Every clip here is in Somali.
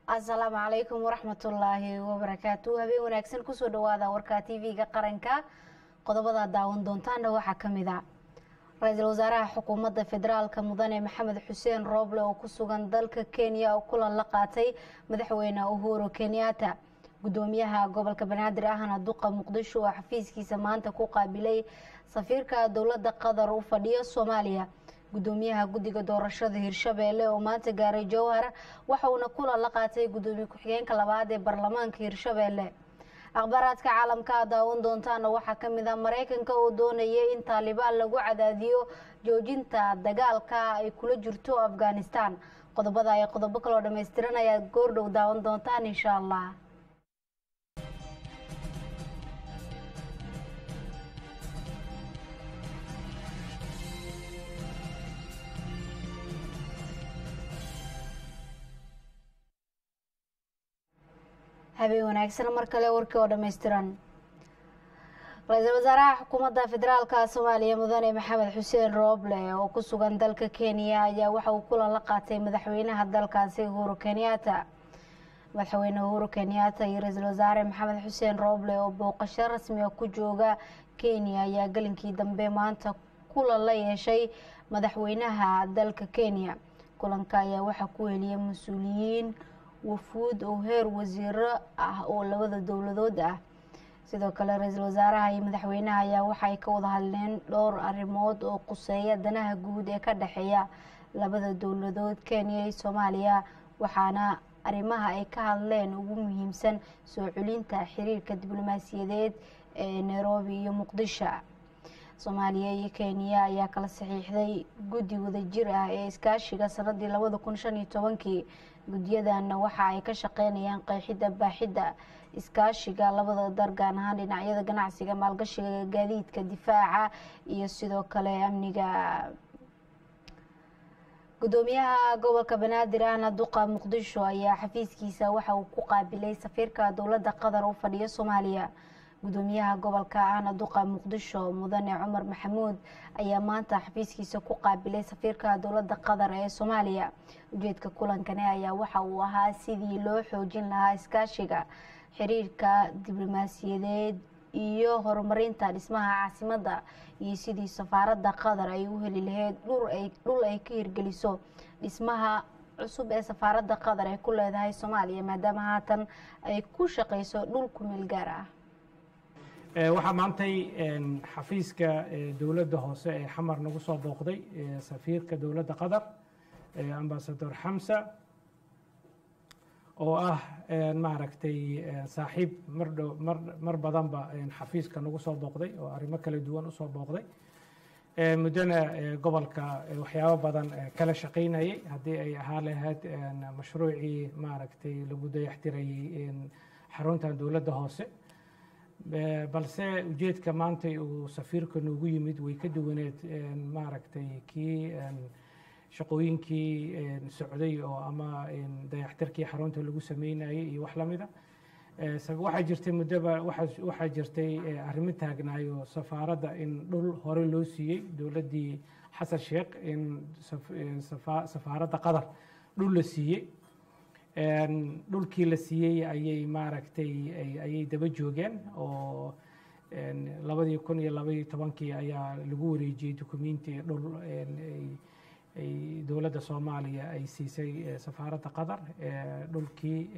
asalaamu calaykum waraxmatullaahi wabarakaatu habeen wanaagsan kusoo dhawaada warka tv-ga qaranka qodobada daawan doontaana waxaa kamid a ra-iisul wasaaraha xukuumadda federaalka mudane maxamed xuseen rooble oo ku sugan dalka kenya oo kulan la qaatay madaxweyne uhuru kenyatta gudoomiyaha gobolka banaadir ahna duqa muqdisho oo xafiiskiisa maanta ku qaabilay safiirka dowladda qatar u fadhiya soomaaliya gudoomiyaha guddiga doorashada hirshabeelle oo maanta gaaray jowhar waxa uuna kulan la qaatay gudoomiye ku-xigeenka labaad ee baarlamaanka hirshabeelle akhbaaraadka caalamka a daawan doontaana waxaa kamid ah mareykanka oo doonaya in taalibaan lagu cadaadiyo joojinta dagaalka ay kula jirto afghanistan qodobada ay qodobo kaloo dhammaystiran ayaad goordhow daawan doontaan insha allah habeen wanaagsan mar kale warkii oo dhammaystiran ra-iisul wasaaraha xukuumadda federaalka soomaaliya mudane maxamed xuseen rooble oo ku sugan dalka kenya ayaa waxa uu kulan la qaatay madaxweynaha dalkaasi uhuru kenyatta madaxweyne uhuru kenyatta iyo ra-iisul wasaare maxamed xuseen rooble oo booqasho rasmiga ku jooga kenya ayaa gelinkii dambe maanta kulan la yeeshay madaxweynaha dalka kenya kulanka ayaa waxaa ku heliyay mas-uuliyiin wafuud oo heer wasiiro ah oo labada dowladood ah sidoo kale ra-iisul wasaaraha iyo madaxweynaha ayaa waxay ka wada hadleen dhowr arrimood oo quseeya danaha guud ee ka dhexeeya labada dowladood kenya iyo soomaaliya waxaana arrimaha ay ka hadleen ugu muhiimsan soo celinta xiriirka diblomaasiyadeed ee nairobi iyo muqdisho soomaaliya iyo kenya ayaa kala saxiixday guddi wadajir ah ee iskaashiga sanadii labada kun shan iyo tobankii guddiyadanna waxa ay ka shaqeynayaan qeexidda baaxidda iskaashiga labada dar gaan ahaan dhinacyada ganacsiga maalgashiga gaadiidka difaaca iyo sidoo kale amniga gudoomiyaha gobolka banaadir ahna duqa muqdisho ayaa xafiiskiisa waxa uu ku qaabilay safiirka dowladda qatar u fadhiya soomaaliya gudoomiyaha gobolka ahna duqa muqdisho mudane cumar maxamuud ayaa maanta xafiiskiisa ku qaabilay safiirka dowladda qatar ee soomaaliya ujeedka kulankani ayaa waxa uu ahaa sidii loo xoojin lahaa iskaashiga xiriirka diblomaasiyadeed iyo horumarinta dhismaha caasimadda iyo sidii safaaradda qatar ay u heli lahayd dhul ay ka hirgeliso dhismaha cusub ee safaaradda qatar ay ku leedahay soomaaliya maadaama haatan ay ku shaqeyso dhul ku meel gaar ah waxaa maantay xafiiska dowladda hoose ee xamar nagu soo booqday safiirka dowladda qatar ambasador xamsa oo ah maaragtay saaxiib mardhow mar mar badanba xafiiska nagu soo booqday oo arrimo kala duwan usoo booqday muddona gobolka waxyaabo badan kala shaqaynayay haddii ay ahaa lahayd mashruucii maaragtay lagu dayaxtirayay xaruntan dowladda hoose balse ujeedka maanta uu safiirka noogu yimid way ka duwaneed maaragtay kii shaqooyinkii socday oo ama dayaxtirkii xarunta lagu sameynayay iyo wax lamida waxaa jirtay muddoba waxaa jirtay arrimo taagnaayo safaaradda in dhul hore loo siiyey dowladdii xasan sheekh in safaaradda qatar dhul la siiyey dhulkii la siiyey ayay maaragtay ayay daba joogeen oo labadii kun iyo labaiyo tobankii ayaa lagu wareejiyey dukumenti dhul ay dowladda soomaaliya ay siisay safaaradda qatar dhulkii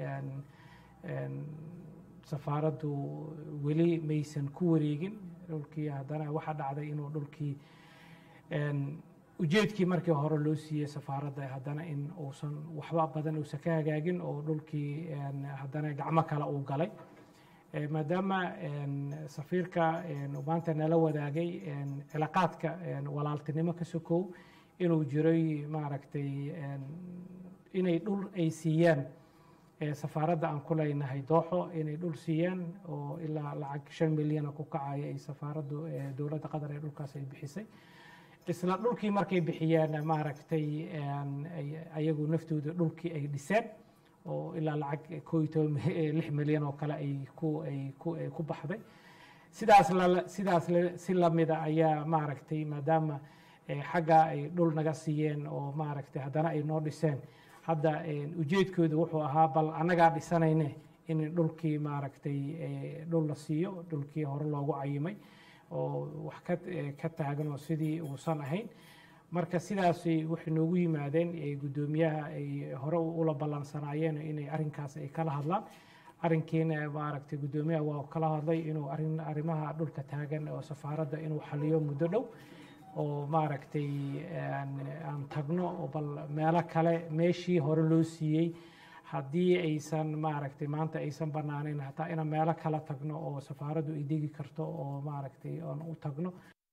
safaaraddu weli maysan ku wareegin dhulkii haddana waxaa dhacday inuu dhulkii ujeedkii markii hore loo siiyey safaaradda haddana in uusan waxba badan uusan ka hagaagin oo dhulkii haddana gacmo kale uu galay maadaama safiirka maanta nala wadaagay cilaaqaadka walaaltinimo ka sokow inuu jiray maaragtay inay dhul ay siiyaan safaaradda aan ku leynahay dooxo inay dhul siiyaan oo ilaa lacag shan milyana ku kacaya ay safaaraddu dowladda qatar ee dhulkaas ay bixisay isla dhulkii markay bixiyeen maaragtay ayagu naftooda dhulkii ay dhiseen oo ilaa lacag koo iyo toban lix milyan oo kale ay ku ay ku ay ku baxday sidaas la sidaas si lamida ayaa maaragtay maadaama xagga ay dhul naga siiyeen oo maaragtay haddana ay noo dhiseen hadda ujeedkooda wuxuu ahaa bal annagaa dhisanayne in dhulkii maaragtay dhul la siiyo dhulkii hore loogu cayimay oo wax ka taagan oo sidii uusan ahayn marka sidaasay waxay noogu yimaadeen guddoomiyaha ay hore ula ballansanaayeen inay arrinkaas ay kala hadlaan arrinkiina maaragtay guddoomiyaha waa kala hadlay inuu arrin arrimaha dhulka taagan oo safaaradda inuu xaliyo muddo dhow oo maaragtay aan tagno oo bal meelo kale meeshii hore loo siiyey haddii aysan maaragtay maanta aysan bannaaneyn hataa inaan meelo kala tagno oo safaaraddu ay degi karto oo maaragtay aan u tagno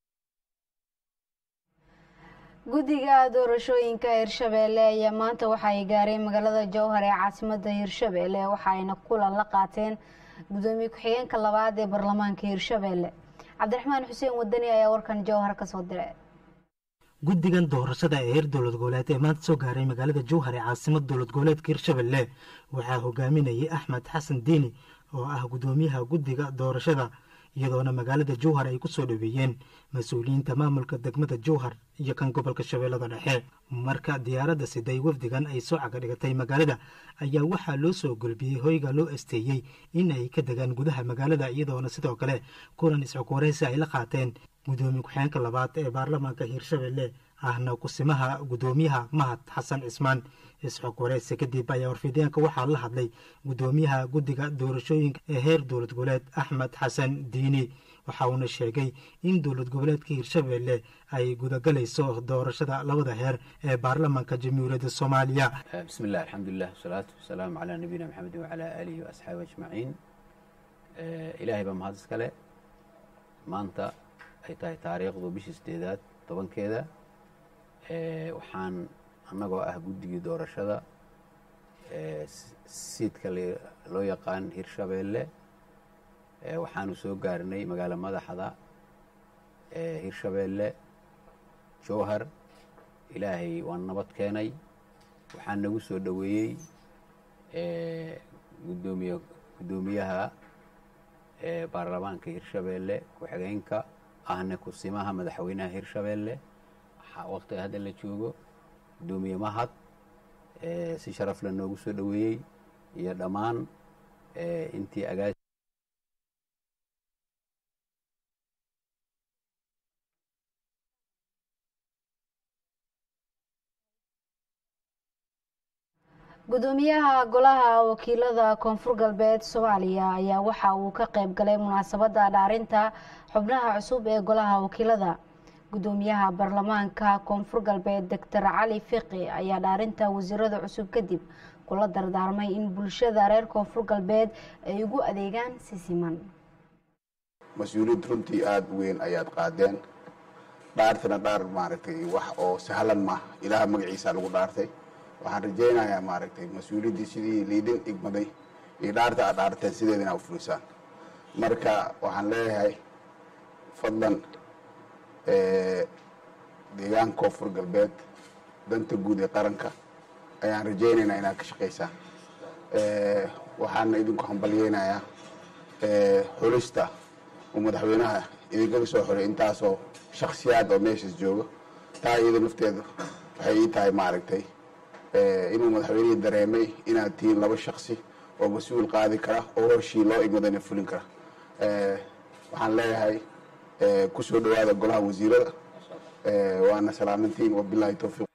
guddiga doorashooyinka hirshabeelle ayaa maanta waxa ay gaareen magaalada jowhar ee caasimada hirshabeelle waxa ayna kulan la qaateen guddoomiye ku-xigeenka labaad ee baarlamaanka hirshabeelle cabdiraxmaan xuseen wadani ayaa warkan jowhar kasoo diray guddigan doorashada ee heer dowlad goboleed ee maanta soo gaaray magaalada jowhar ee caasimada dowlad goboleedka hirshabeelle waxaa hogaaminayay axmed xasan diini oo ah guddoomiyaha guddiga doorashada iyadoona magaalada jowhar ay ku soo dhoweeyeen mas-uuliyiinta maamulka degmada jowhar iyo kan gobolka shabeellada dhexe marka diyaaradda siday wafdigan ay soo caga dhigatay magaalada ayaa waxaa loo soo golbiyey hoyga loo asteeyey in ay ka degaan gudaha magaalada iyadoona sidoo kale kulan isxogwareysi ay la qaateen guddoomiye ku-xigeenka labaad ee baarlamaanka hiirshabelle ahna kusimaha guddoomiyaha mahad xasan cismaan isxog wareysi kadib ayaa warfideenka waxaa la hadlay guddoomiyaha guddiga doorashooyinka ee heer dowlad goboleed axmed xasan diini waxa uuna sheegay in dowlad goboleedka hiirshabelle ay gudagalayso doorashada labada heer ee baarlamaanka jamhuuriyadda soomaaliya bismi illah alxamdulilah wasalaatu wasalaamu calaa nabiyina maxamedin wacalaa aalihi wa asxaabi ajmaciin ilaahay baa mahad iskale maanta ay tahay taariikhdu bishii sideedaad tobankeeda waxaan annagoo ah guddigii doorashada siidka loo yaqaan hirshabeelle waxaanu soo gaarnay magaalo madaxda hirshabeelle jowhar ilaahay waan nabad keenay waxaa nagu soo dhoweeyey gudoomiye guddoomiyaha baarlamaanka hirshabeelle ku-xigeenka ahna kusimaha madaxweynaha hirshabeelle waqtiga hadda la joogo guddoomiye mahad si sharaf la noogu soo dhoweeyey iyo dhammaan intii agaa gudoomiyaha golaha wakiilada koonfur galbeed soomaaliya ayaa waxa uu ka qayb galay munaasabada dhaarinta xubnaha cusub ee golaha wakiilada gudoomiyaha baarlamaanka koonfur galbeed doctor cali fiqi ayaa dhaarinta wasiirada cusub kadib kula dardaarmay in bulshada reer koonfur galbeed ay ugu adeegaan si siman mas-uuliyad runtii aada u weyn ayaad qaadeen dhaartana dhaar maaragtay wax oo sahlan ma ilaaha magaciisa lagu dhaartay waxaan rajaynayaa maaragtay mas-uuliyaddii sidii liidin igmaday iyo dhaarta aad dhaarteen sideeda inaa u fulisaan marka waxaan leeyahay fadlan deegaanka koonfur galbeed danta guud ee qaranka ayaan rajaynaynaa inaad ka shaqaysaan waxaana idinku hambalyeynayaa xulista uu madaxweynaha idinkaga soo xoray intaasoo shaksiyaad oo meeshaas jooga taa iyada nafteeda waxay ii tahay maaragtay inuu madaxweynihii dareemay inaad tihiin laba shaksi oo mas-uul qaadi kara oo horshii loo imadana fulin kara waxaan leeyahay kusoo dhawaada golaha wasiirada waana salaamantiin wabilaahi towfiiq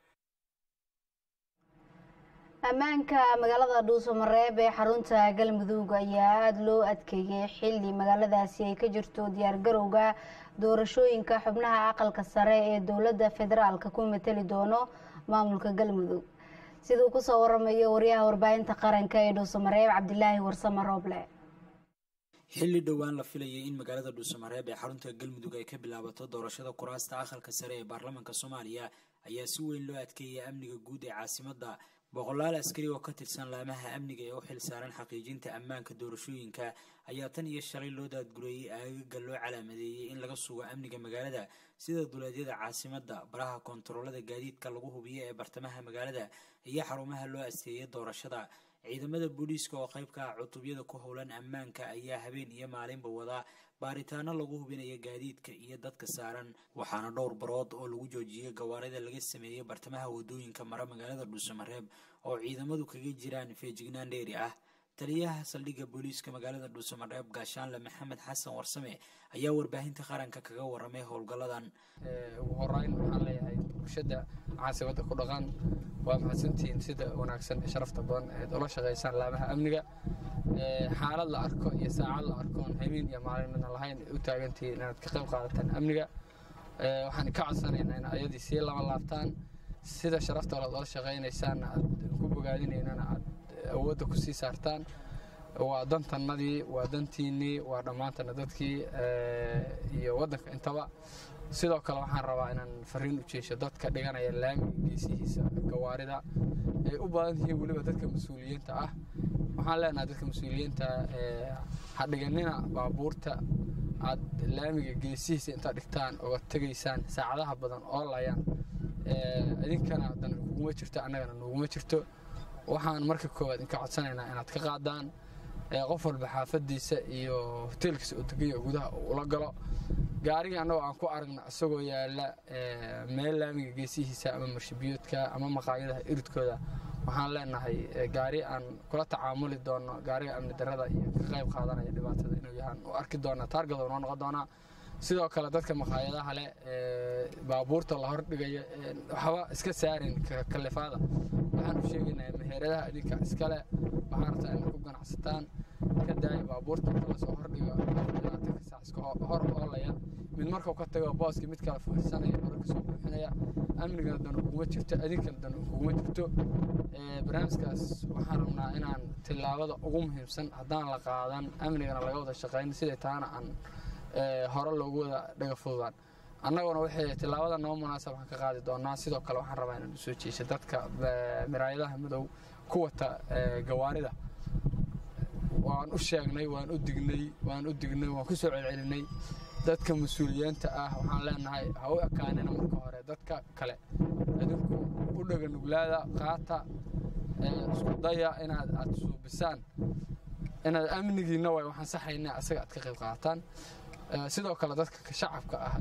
ammaanka magaalada dhuusamareeb ee xarunta galmudug ayaa aada loo adkeeyey xilli magaaladaasi ay ka jirto diyaargarowga doorashooyinka xubnaha aqalka sare ee dowladda federaalka ku matali doono maamulka galmudug siduu kusoo waramayo waryaha warbaahinta qaranka ee dhuusamareeb cabdilaahi warsame rooble xilli dhowaan la filayay in magaalada dhuusamareeb ee xarunta galmudug ay ka bilaabato doorashada kuraasta aqalka sare ee baarlamaanka soomaaliya ayaa si weyn loo adkeeyay amniga guud ee caasimadda boqolaal askari oo ka tirsan laamaha amniga ee u xil saaran xaqiijinta ammaanka doorashooyinka ayaa tan iyo shalay loo daadgureeyey aagaga loo calaamadeeyey in laga sugo amniga magaalada sida duleedyada caasimadda baraha koontaroolada gaadiidka lagu hubiyo ee bartamaha magaalada iyo xarumaha loo asteeyay doorashada ciidamada booliiska oo qayb ka ah cutubyada ku howlan ammaanka ayaa habeen iyo maalinba wadaa baaritaano lagu hubinayo gaadiidka iyo dadka saaran waxaana dhowr barood oo lagu joojiyey gawaarida laga sameeyey bartamaha wadooyinka mara magaalada dhuusamareeb oo ciidamadu kaga jiraan feejignaan dheeri ah taliyaha saldhigga booliiska magaalada dhuusamareeb gaashaanle maxamed xasan warsame ayaa warbaahinta qaranka kaga waramay howlgalladan ugu horeyn waxaan leeyahay bulshada caasimada ku dhaqan waa mahadsantihiin sida wanaagsan ee sharafta badan eed ula shaqaysaan laamaha amniga xaalad la arko iyo saacad la arkoon habeen iyo maalin midna lahayn u taagantihiin inaad ka qayb qaadataan amniga waxaan ka codsanaynaa in ayadii sii lama laabtaan sida sharafta ood ula shaqaynaysaanna aad ku bogaadinaynana aad awoodda ku sii saartaan waa dantannadii waa dantiinnii waa dhammaantana dadkii iyo waddanka intaba sidoo kale waxaan rabaa inaan fariin u jeesho dadka dhiganaya laamiga geesihiisa gawaarida ay u badan yihiin weliba dadka mas-uuliyiinta ah waxaan leenahay dadka mas-uuliyiinta ha dhiganina baabuurta aad laamiga geesihiisa intaad dhigtaan oga tegaysaan saacadaha badan oo layaan idinkana dan kuguma jirto annagana nuguma jirto waxaan marka koowaad inka codsanaynaa inaad ka qaadaan qof walba xaafadiisa iyo hoteelkiisa oo deganya gudaha ula galo gaarigii annagoo aan ku aragna isagoo yaala meel laamiga geesihiisa ama marshabiyoodka ama maqaayadaha iridkooda waxaan leenahay gaari aan kula tacaamuli doono gaariga amni darada iyo ka qayb qaadanaya dhibaatada inuu yahaan u arki doonaa taargado noo noqon doonaa sidoo kale dadka maqaayadaha leh baabuurta la hordhigaya waxba iska saarin kalifaada waxaan u sheegaynaa meheradaha idinka iskale waxaan rabtaa inaad ku ganacsataan ka daaya baabuurta inta lasoo hordhigo labaatanka saac iska hor oolaya mid markuu ka tago booska mid kale fuursanaya hore kasoo buuxinaya amnigana dan uguma jirto idinkana dan uguma jirto barnaamijkaas waxaan rabnaa inaan tillaabada ugu muhiimsan haddaan la qaadan amnigana laga wada shaqayn siday taana aan hore loogu wada dhaga fududaan annaguna waxay tillaabada noo munaasab waxaan ka qaadi doonaa sidoo kale waxaan rabaa inaan usoo jeesho dadka miraayadaha madow ku wata gawaarida waan u sheegnay waan u dignay waan u dignay waan ku soo celcelinay dadka mas-uuliyiinta ah waxaan leenahay ha u ekaanina marka hore dadka kale idinku u dhaga nuglaada qaata isku daya inaad aad suubisaan inaad amnigiina way waxaan saxayna asaga aad ka qayb qaataan sidoo kale dadka shacabka ah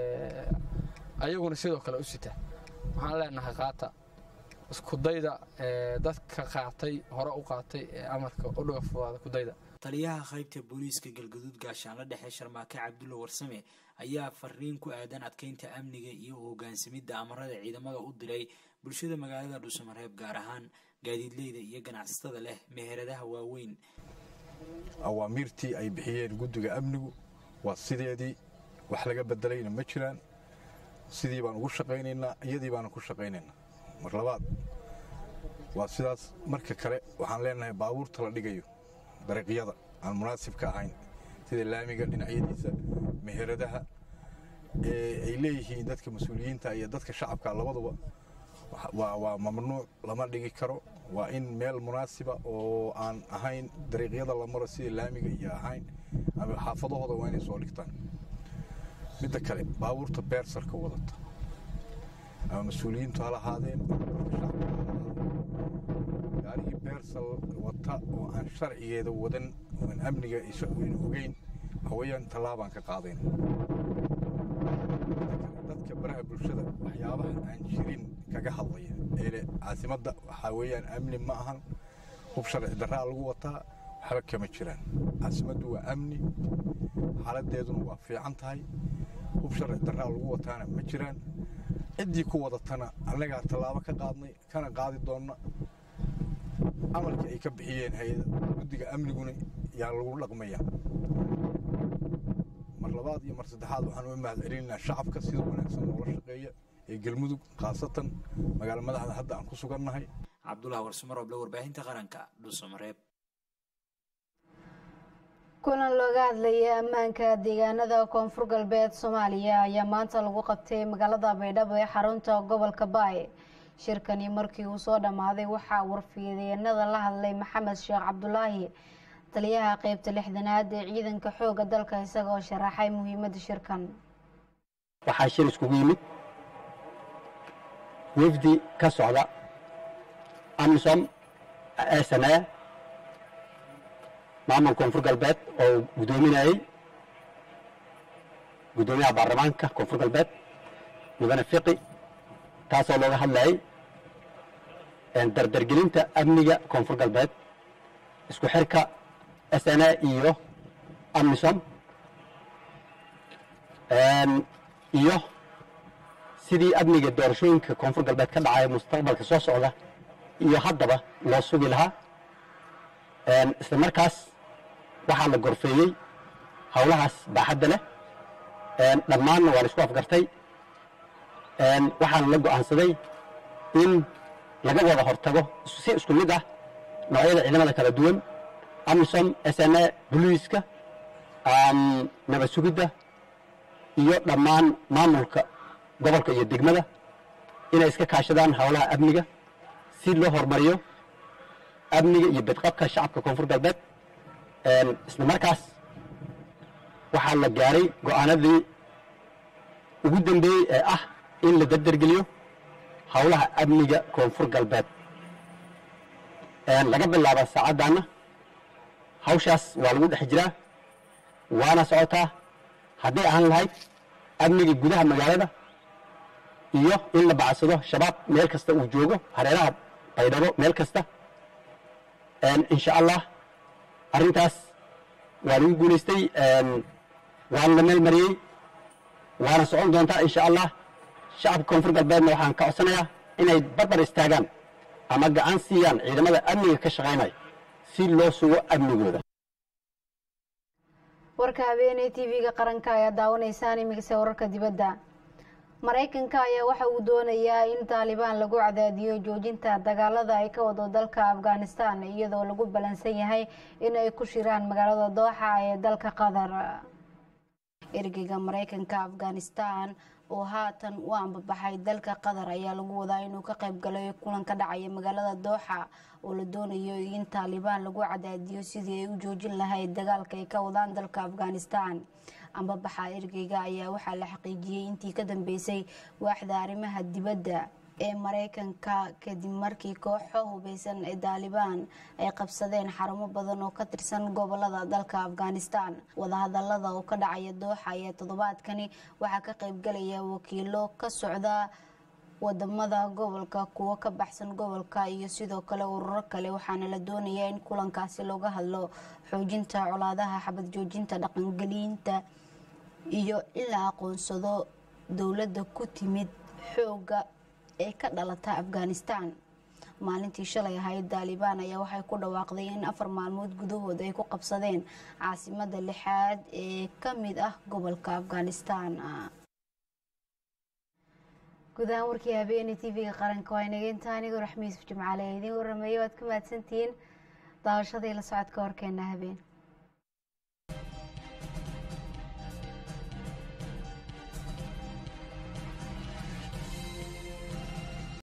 ayaguna sidoo kale u sita waxaan leenahay qaata iskudayda dadka qaatay hore u qaatay ee amarka u dhaga fudaada kudayda taliyaha qaybta booliiska galgaduud gaashaanla dhexe sharmaake cabdulla warsame ayaa fariin ku aadan adkeynta amniga iyo hogaansamidda amarada ciidamada u diray bulshada magaalada dhuusamareeb gaar ahaan gaadiidleyda iyo ganacsatada leh meheradaha waaweyn awaamiirtii ay bixiyeen guddiga amnigu waa sideedii wax laga bedelayna ma jiraan sidii baan ugu shaqaynaynaa iyadii baana ku shaqaynaynaa mar labaad waa sidaas marka kale waxaan leenahay baabuurta la dhigayo dariiqyada aan munaasibka ahayn sida laamiga dhinacyadiisa meheradaha ee ay leeyihiin dadka mas-uuliyiinta iyo dadka shacabka labaduba waa mamnuuc lama dhigi karo waa in meel munaasiba oo aan ahayn dariiqyada la maro sida laamiga iyo ahayn ama xaafadahooda waa inay soo dhigtaan midda kale baabuurta beersarka wadata ama mas-uuliyiintu ha lahaadeen gaarigii beersal wata oo aan sharcigeeda wadan oan amniga aynu ogeyn hawayaan tallaabaan ka qaadayn dadka baraha bulshada waxyaabaha aan jirin kaga hadlaya eele caasimadda waxaa weeyaan amni ma ahan hub sharci darraa lagu wataa waxba kama jiraan caasimaddu waa amni xaaladeeduna waa fiican tahay hub sharci darraa lagu wataana ma jiraan ciddii ku wadatana annagaa tallaabo ka qaadnay kana qaadi doonna amarkii ay ka bixiyeen hay-ada guddiga amniguna yaa lagu dhaqmaya mar labaad iyo mar saddexaad waxaan u mahad celinaynaa shacabka sida wanaagsan noola shaqeeya ee galmudug khaasatan magaalo madaxda hadda aan ku sugannahay cabdullah warsumarooble warbaahinta qaranka dhuusamareeb kulan looga hadlayay ammaanka deegaanada koonfur galbeed soomaaliya ayaa maanta lagu qabtay magaalada baydhabo ee xarunta gobolka baay shirkani markii uu soo dhammaaday waxaa warfiideenada la hadlay maxamed sheekh cabdulaahi taliyaha qeybta lixdanaad ee ciidanka xooga dalka isagoo sharaxay muhiimada shirkan waxaa shir iskugu yimid wefdi ka socda amisom sne maamul koonfur galbeed oo guddoominayey guddoomiyaha baarlamaanka koonfur galbeed mudane fiqi taasoo looga hadlayay dardargelinta amniga koonfur galbeed isku xirka s n a iyo amisom iyo sidii amniga doorashooyinka koonfur galbeed ka dhacaya mustaqbalka soo socda iyo haddaba loo sugi lahaa isla markaas waxaa la gorfeeyey howlahaas baaxadda leh dhammaanna waa la isku afgartay waxaana la go'aansaday in laga wada hortago si isku mid ah noocyada ciidamada kala duwan amisom s n a boliiska nabad sugidda iyo dhammaan maamulka gobolka iyo degmada inay iska kaashadaan howlaha amniga si loo horumariyo amniga iyo bedqabka shacabka koonfur galbeed isla markaas waxaa la gaaray go'aanadii ugu dambeeyey ee ah in la dardargeliyo howlaha amniga koonfur galbeed laga bilaaba saacaddaana hawshaas waa lagu dhex jiraa waana socotaa hadday ahaan lahayd amniga gudaha magaalada iyo in la bacsado shabaab meel kasta uu joogo hareeraha baydhabo meel kasta insha allah arrintaas waa lagu guulaystay waana la meel mariyey waana socon doontaa insha allah shacabka koonfur galbeedna waxaan ka codsanayaa inay barbar istaagaan ama gacan siiyaan ciidamada amniga ka shaqaynaya si loo sugo amnigooda warka habeeney tv-ga qaranka ayaa daawanaysaan imigase wararka dibadda maraykanka ayaa waxa uu doonayaa in taalibaan lagu cadaadiyo joojinta dagaalada ay ka wado dalka afghanistan iyadoo lagu ballansan yahay in ay ku shiraan magaalada dooxa ee dalka qatar ergeyga maraykanka afghanistan oo haatan u ambabaxay dalka qatar ayaa lagu wadaa inuu ka qayb galay kulan ka dhacaya magaalada dooxa oo la doonayo in taalibaan lagu cadaadiyo sidii ay u joojin lahayd dagaalka ay ka wadaan dalka afghanistan ambabaxa ergeyga ayaa waxaa la xaqiijiyey intii ka dambeysay waaxda arrimaha dibadda ee maraykanka kadib markii kooxo hubeysan ee taalibaan ay qabsadeen xarumo badan oo ka tirsan gobolada dalka afghanistan wadahadalada oo ka dhacaya dooxa ayaa toddobaadkani waxaa ka qaybgalaya wakiilo ka socda wadamada gobolka kuwo ka baxsan gobolka iyo sidoo kale ururo kale waxaana la doonayaa in kulankaasi looga hadlo xoojinta colaadaha xabad joojinta dhaqangelinta iyo in la aqoonsado dowladda ku timid xooga ee ka dhalata afghanistan maalintii shalay ahayd taalibaan ayaa waxay ku dhawaaqday in afar maalmood gudahood ay ku qabsadeen caasimada lixaad ee ka mid ah gobolka afghanistan guud ahaan warkii habeeney tv-ga qaranka waa inaga intaa anigoo raxmiisuf jimcaale idiin warameeyo waad ka mahadsantihiin daawashadii la socodka warkeena habeen